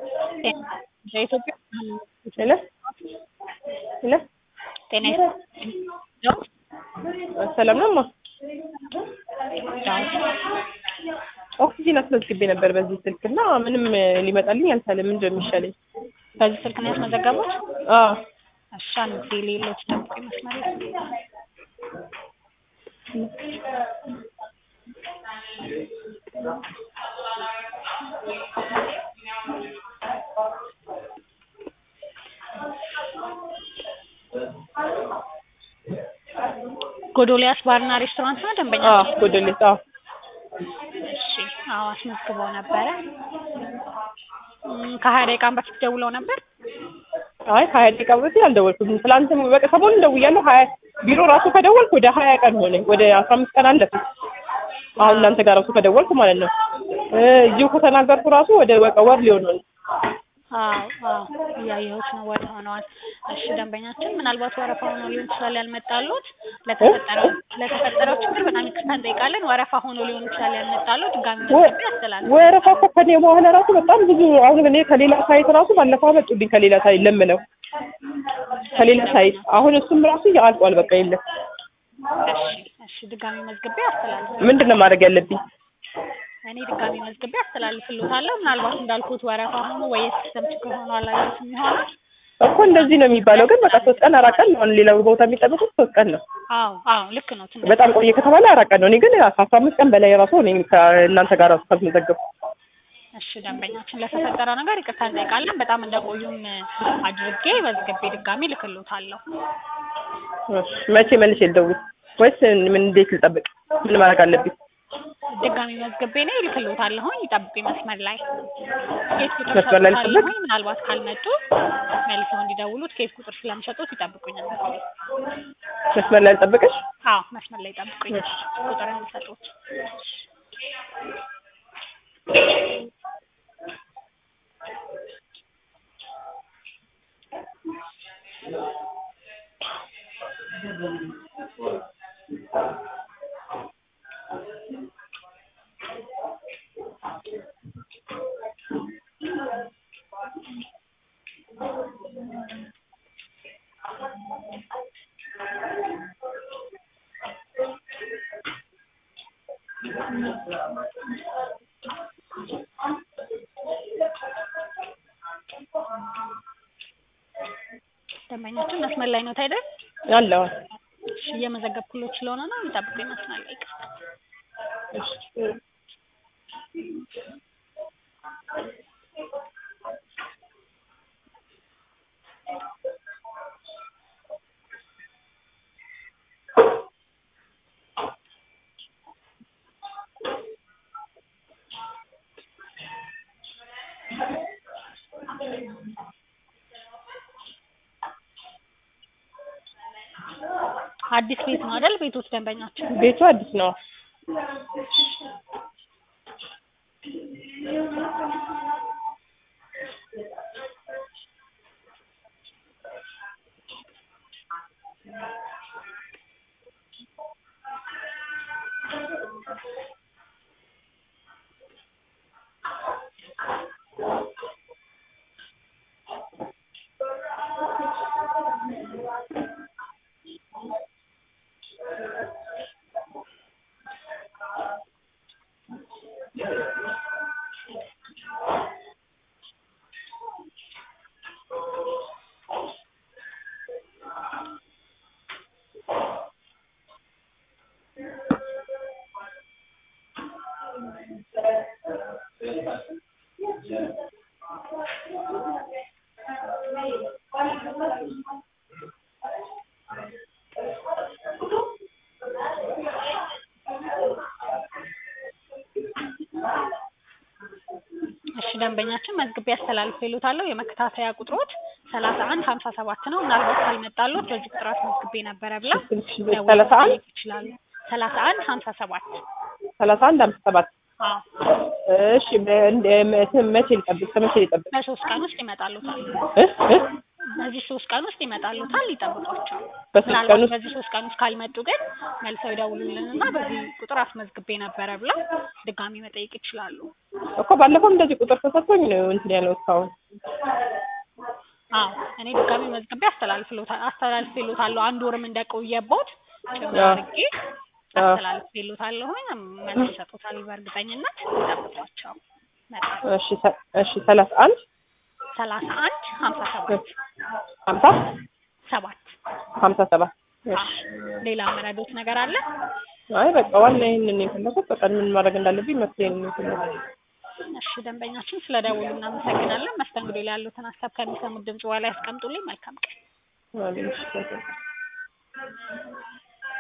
የኢትዮጵያ ሄሎ ሄሎ ጤና ይስጥልኝ። ሰላም ነው እማ? ኦክሲጂን አስመዝግቤ ነበር በዚህ ስልክ እና ምንም ሊመጣልኝ አልቻለም። ምንድን ነው የሚሻለኝ? በዚህ ስልክ ነው ያስመዘገቡት? አዎ እሺ አንድ ጊዜ ሌሎች ጠብቁ ይመስላል። ጎዶሊያስ ባርና ሬስቶራንት ነው ደንበኛ? አዎ ጎደሌት አዎ እሺ አዎ አስመዝግበው ነበረ። እም፣ ከሀያ ደቂቃም በፊት ደውለው ነበር። አይ ከሀያ ደቂቃ በፊት አልደወልኩም። ትላንትም በቃ ሰሞኑን ደውያለሁ። ሀያ ቢሮ ራሱ ከደወልኩ ወደ ሀያ ቀን ሆነኝ። ወደ አስራ አምስት ቀን አለፈ። አሁን እናንተ ጋር ራሱ ከደወልኩ ማለት ነው። እ እዚሁ ከተናገርኩ ራሱ ወደ በቃ ወር ሊሆን ነው። አዎ አዎ እያየሁት ነው። ወደ ሆነዋል። እሺ ደንበኛችን ምናልባት ወረፋ ሆኖ ሊሆን ይችላል ያልመጣሉት። ለተፈጠረው ለተፈጠረው ችግር በጣም ይቅርታ እንጠይቃለን። ወረፋ ሆኖ ሊሆን ይችላል ያልመጣሉት። ድጋሚ መዝገብ ያስተላልፍ። ወረፋ እኮ ከኔ በኋላ ራሱ በጣም ብዙ አሁን እኔ ከሌላ ሳይት ራሱ ባለፈው አመጡልኝ ከሌላ ሳይት ለምነው ከሌላ ሳይት አሁን እሱም ራሱ አልቋል። በቃ የለም። እሺ እሺ ድጋሚ መዝግቤ አስተላልፍ። ምንድን ነው ማድረግ ያለብኝ? እኔ ድጋሚ መዝግቤ አስተላልፍልዎታለሁ። ምናልባት እንዳልኩት ወረፋ ሆኖ ወይ የሲስተም ችግር ሆኖ አላየሁትም ይሆናል። እኮ እንደዚህ ነው የሚባለው፣ ግን በቃ ሶስት ቀን አራት ቀን ነው። አሁን ሌላው ቦታ የሚጠብቁት ሶስት ቀን ነው። አዎ አዎ ልክ ነው። ትንሽ በጣም ቆየ ከተባለ አራት ቀን ነው። እኔ ግን ከአስራ አምስት ቀን በላይ ራሱ እኔ ከእናንተ ጋር ራሱ ካልተመዘገብኩ እሺ ደንበኛችን ለተፈጠረ ነገር ይቅርታ እንጠይቃለን። በጣም እንደቆዩም አድርጌ መዝግቤ ድጋሚ ልክልዎታለሁ። እሺ፣ መቼ መልሼ ልደውል ወይስ ምን? እንዴት ልጠብቅ? ምን ማድረግ አለብኝ? ድጋሚ መዝግቤ ነው ይልክልዎታለሁኝ። ይጠብቁኝ መስመር ላይ ኬስ ቁጥር መስመር ላይ ልጠብቅ? ሰጥቶታለሁኝ። ምናልባት ካልመጡ መልሰው እንዲደውሉት ኬስ ቁጥር ስለምሰጡት ይጠብቁኝ። መስመር መስመር ላይ ልጠብቅሽ? አዎ መስመር ላይ ይጠብቁኝ ቁጥር እንዲሰጡት። ደንበኛችን መስመር ላይ ነው አይደል? አለዋ እሺ እየመዘገብኩሎት ስለሆነ ነው ይጠብቁኝ መስመር ላይ ይቅርታ። አዲስ ቤት ነው አይደል? ቤቶች ደንበኛችን ቤቱ አዲስ ነው። እሺ ደንበኛችን መዝግቤ አስተላልፍ ይሉታለሁ። የመከታተያ ቁጥሮት ሰላሳ አንድ ሀምሳ ሰባት ነው። ምናልባት ካልመጣሎት በዚህ ቁጥራት መዝግቤ ነበረ ብላ ሰላሳ አንድ መጠየቅ ይችላሉ። ሰላሳ አንድ ሀምሳ ሰባት ሰላሳ አንድ አምስት ሰባት አዎ እሺ በ- እንደ- መቼ መቼ ልጠብቅ? ከመቼ ልጠብቅ? በሶስት ቀን ውስጥ ይመጣሉታል። እ? እ? በዚህ ሶስት ቀን ውስጥ ይመጣሉታል ይጠብቋቸው በሶስት ቀን ምናልባት ውስጥ በዚህ ሶስት ቀን ውስጥ ካልመጡ ግን መልሰው ይደውሉልንና በዚህ ቁጥር አስመዝግቤ ነበረ ብለው ድጋሚ መጠየቅ ይችላሉ እኮ ባለፈው እንደዚህ ቁጥር ተሰጥቶኝ ነው እንትን ያለው እስካሁን አዎ እኔ ድጋሚ መዝግቤ አስተላልፍሎታ- አስተላልፌሎታለሁ አንድ ወርም እንደቆየቦት ጭምር አዎ። አድርጌ አስተላልፌሎታለሁኝ መልስ ይሰጡታል በእርግጠኝነት ይጠብቋቸው መጣ እሺ ሰ- እሺ ሰላሳ አንድ ሰላሳ አንድ ሀምሳ ሰባት ሀምሳ ሰባት ሀምሳ ሰባት እሺ ሌላ መረዶት ነገር አለ አይ በቃ ዋና ይህንን የፈለኩት በቃ ምን ማድረግ እንዳለብኝ መፍትሄ ነው የፈለኩት እሺ ደንበኛችን ስለደወሉ እናመሰግናለን መስተንግዶ ላይ ያሉትን ሀሳብ ከሚሰሙት ድምጽ በኋላ ያስቀምጡልኝ መልካም ቀን አሜን እሺ